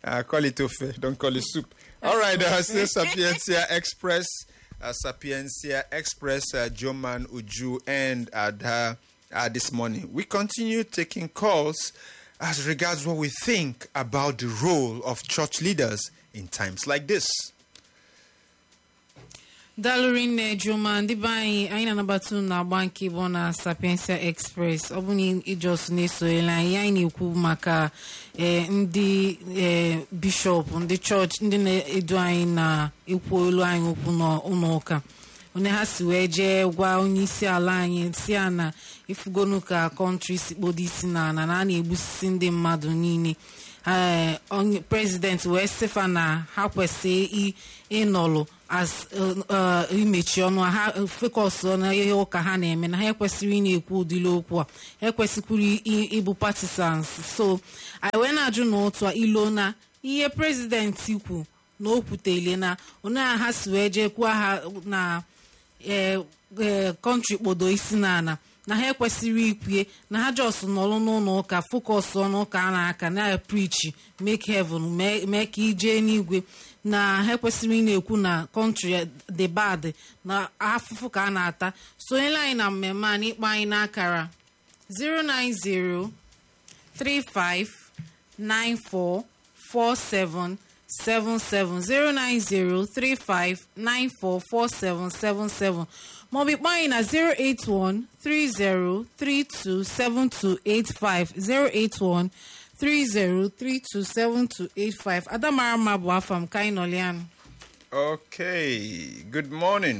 Uh, call it ofe. Don't call it soup. All right. Uh, still Sapiencia Express. Uh, Sapiencia Express. Uh, Joman Uju and Ada uh, this morning. We continue taking calls as regards what we think about the role of church leaders in times like this. dalụri nne juma ndị be anyị anyị na-anabata unu na-agba nke bụ na sapiensia express ọ bụ na ijos na-esonyela anyị anyị na-ekwu maka eh, ndị eh, bishọp ndị chọọchị ndị na-edu anyị na-ekwu olu anyị okwu n'ụlọ ụka onye ha si wee jee gwa onye isi ala anyị si ya na ifugonu ka kọntrị si kpodo isi na ana na a na-egbusisi ndị mmadụ niile ee onye prezident wee sịfa na ha kwesịrị ịnọlụ as imechi ọnụ ha fekọs na ihe ụka ha na-eme na ha ekwesịrị ị na-ekwu ụdịrị okwu a ekwesịkwuru ịbụ partisans so anyị wee na-ajụ na otu a ilo na ihe prezidenti kwu na o kwutele na onye a ha si wee jee kwuo ha na ee kọntrị kpodo isi n'ala na ha ekwesịrị ikwue na ha jos nọrọ n'ụlọ ụka fokọs ọnụ ụka a na-aka na prichi make heaven mee ka ijee n'igwe na ha ekwesịrị ị na-ekwu na kọntrị dị bad na afụfụ ka a na-ata sonyela anyị na mmemme a n'ikpọ anyị n'akara 090 35 94 47 77 09035944777 maọbụ ịkpọ anyị na 08130327285 08130327285 adamara mma bụ afọ m ka anyị nọlianụ Okay. Good morning.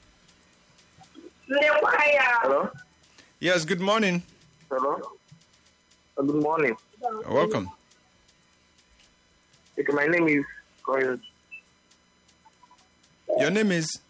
Hello? Yes, good morning. Hello? Uh, good morning. Welcome. Okay, my name is Koyo. Your name is